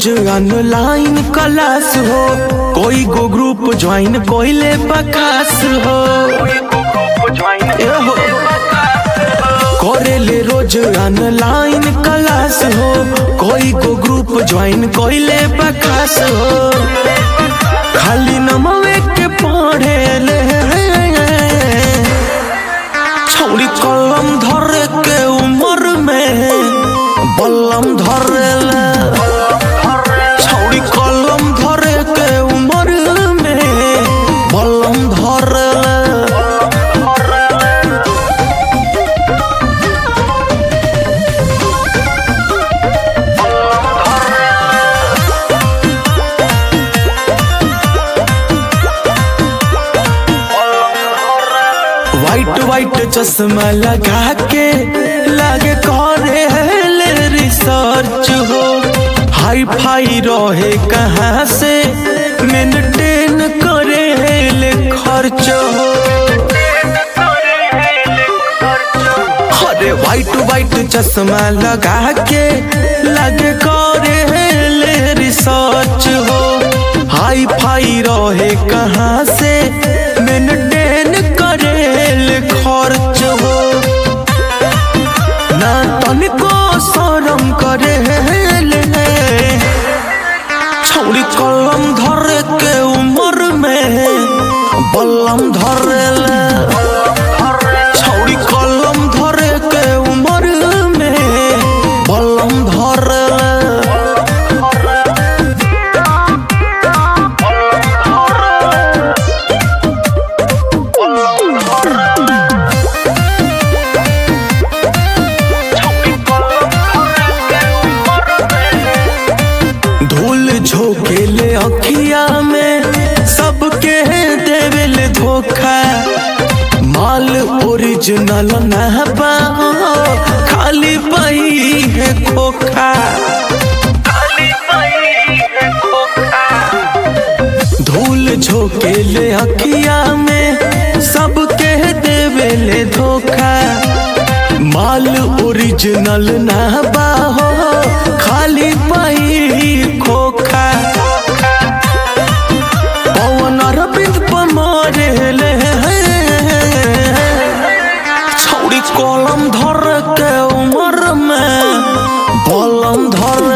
रोज online class हो कोई गो group join कोइले बकास हो ए हो करेले रोज ऑनलाइन क्लास हो कोई गो ग्रुप ज्वाइन कोइले बकास हो खाली नमवे के पढ़े ले छौरी कलम धरे के उम्र में बल्लम धरेला छौरी कलम धरे के उम्र में बल्लम धरेला वाइट वाइट चश्मा लगा के लागे करे ले रिसर्च हो हाई फाई रहे कहाँ से मेंटेन करे ले खर्च हो अरे वाइट वाइट चश्मा लगा के लागे करे ले रिसर्च हो हाई फाई रहे कहाँ से मेंटेन करे ले खर्च हो ना तनिको शरम करे ले छौरी कलम धरे के उम्र में बल्लम धरेला छौरी कलम धरे के उम्र में बल्लम धरेला धूल झोंकेले अखिया में सबके देवेले धोखा माल ओरिजिनल ना बा खाली पही है खोखा धूल झोंकेले अखिया में सबके देवेले धोखा माल ओरिजिनल ना बा हो खाली पाई खोखा पवन अरविंद पमारे ले छौड़ी कलम धर के उमर में बलम धर